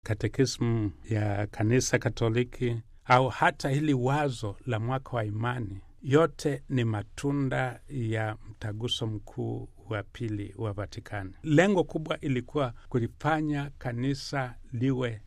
katekismu ya kanisa Katoliki au hata hili wazo la mwaka wa imani, yote ni matunda ya mtaguso mkuu wa pili wa Vatikani. Lengo kubwa ilikuwa kulifanya kanisa liwe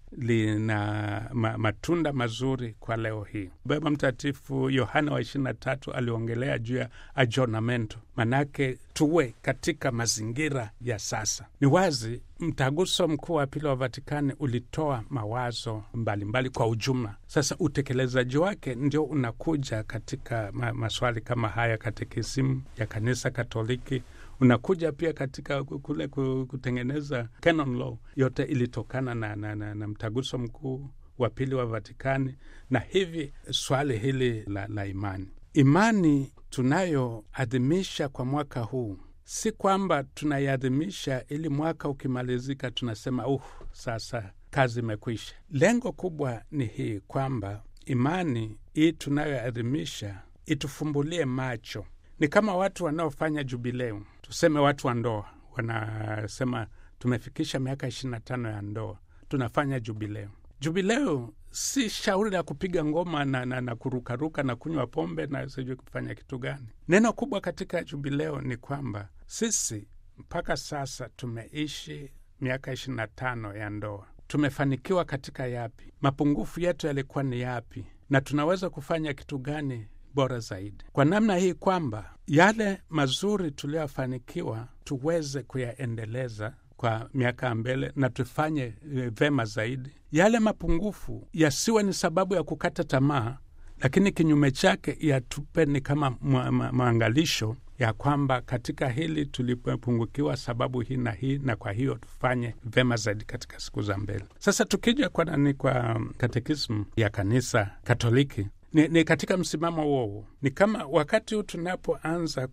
lina ma, matunda mazuri kwa leo hii. Baba Mtakatifu Yohana wa ishirini na tatu aliongelea juu ya ajonamento, manake tuwe katika mazingira ya sasa. Ni wazi mtaguso mkuu wa pili wa Vatikani ulitoa mawazo mbalimbali mbali kwa ujumla. Sasa utekelezaji wake ndio unakuja katika ma, maswali kama haya, katekisimu ya kanisa Katoliki unakuja pia katika kule kutengeneza canon law. Yote ilitokana na, na, na, na mtaguso mkuu wa pili wa Vatikani. Na hivi swali hili la, la imani, imani tunayoadhimisha kwa mwaka huu si kwamba tunaiadhimisha ili mwaka ukimalizika tunasema uh, sasa kazi imekwisha. Lengo kubwa ni hii kwamba imani hii tunayoadhimisha itufumbulie macho. Ni kama watu wanaofanya jubileu, tuseme watu wa ndoa wanasema tumefikisha miaka ishirini na tano ya ndoa, tunafanya jubileu. Jubileu si shauri la kupiga ngoma na, na, na kurukaruka na kunywa pombe na sijui kufanya kitu gani. Neno kubwa katika jubileo ni kwamba sisi mpaka sasa tumeishi miaka ishirini na tano ya ndoa, tumefanikiwa katika yapi? Mapungufu yetu yalikuwa ni yapi? Na tunaweza kufanya kitu gani bora zaidi, kwa namna hii kwamba yale mazuri tuliyofanikiwa tuweze kuyaendeleza kwa miaka ya mbele na tufanye e, vema zaidi. Yale mapungufu yasiwe ni sababu ya kukata tamaa, lakini kinyume chake yatupe ni kama maangalisho ya kwamba katika hili tulipungukiwa sababu hii na hii, na kwa hiyo tufanye vema zaidi katika siku za mbele. Sasa tukija kwa nani, kwa katekismu ya kanisa Katoliki ni, ni katika msimamo huo ni kama wakati huu tunapoanza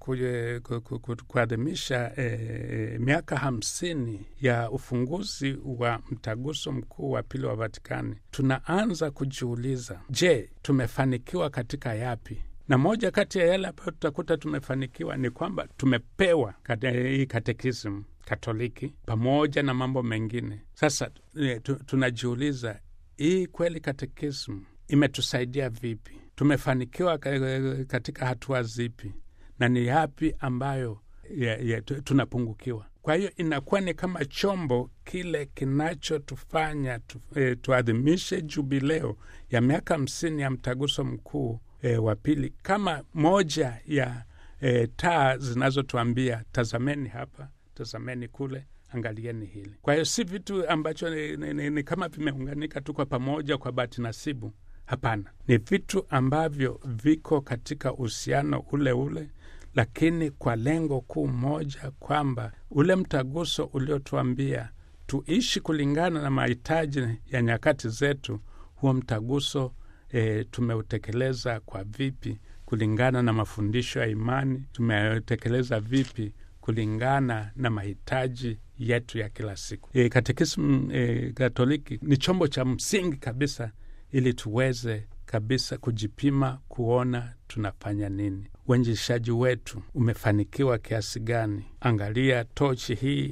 kuadhimisha e, miaka hamsini ya ufunguzi wa mtaguso mkuu wa pili wa Vatikani, tunaanza kujiuliza, je, tumefanikiwa katika yapi? Na moja kati ya yale ambayo tutakuta tumefanikiwa ni kwamba tumepewa kate, hii katekismu Katoliki pamoja na mambo mengine. Sasa e, tu, tunajiuliza hii kweli katekismu imetusaidia vipi? Tumefanikiwa katika hatua zipi, na ni yapi ambayo ya, ya, tunapungukiwa? Kwa hiyo inakuwa ni kama chombo kile kinachotufanya tu, e, tuadhimishe jubileo ya miaka hamsini ya mtaguso mkuu e, wa pili kama moja ya e, taa zinazotuambia tazameni hapa, tazameni kule angalieni hili. Kwa hiyo si vitu ambacho ni, ni, ni, ni kama vimeunganika tu kwa pamoja kwa bahati nasibu. Hapana, ni vitu ambavyo viko katika uhusiano ule ule, lakini kwa lengo kuu moja, kwamba ule mtaguso uliotuambia tuishi kulingana na mahitaji ya nyakati zetu, huo mtaguso e, tumeutekeleza kwa vipi kulingana na mafundisho ya imani? Tumeutekeleza vipi kulingana na mahitaji yetu ya kila siku? E, katekismu e, Katoliki ni chombo cha msingi kabisa ili tuweze kabisa kujipima kuona tunafanya nini. Uinjilishaji wetu umefanikiwa kiasi gani? Angalia tochi hii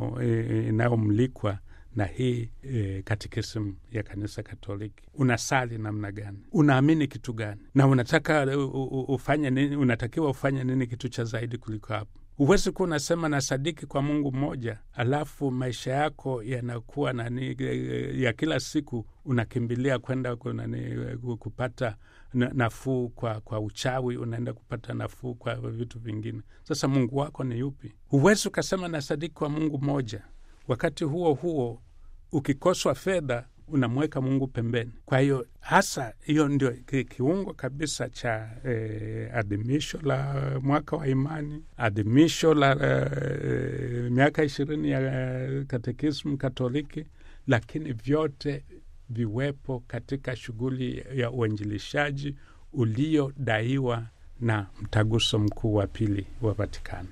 inayomulikwa e, na hii e, katekisimu ya kanisa Katoliki. Unasali namna gani? Unaamini kitu gani? Na unataka u, u, ufanye nini? Unatakiwa ufanye nini kitu cha zaidi kuliko hapo? Huwezi kuwa unasema na sadiki kwa Mungu mmoja, alafu maisha yako yanakuwa nani ya kila siku unakimbilia kwenda nani kupata nafuu kwa, kwa uchawi, unaenda kupata nafuu kwa vitu vingine. Sasa Mungu wako ni yupi? Huwezi ukasema na sadiki kwa Mungu mmoja, wakati huo huo ukikoswa fedha unamweka Mungu pembeni. Kwa hiyo hasa hiyo ndio kiungo kabisa cha eh, adhimisho la mwaka wa imani, adhimisho la eh, miaka ishirini ya katekismu Katoliki, lakini vyote viwepo katika shughuli ya uinjilishaji uliodaiwa na mtaguso mkuu wa pili wa Vatikano.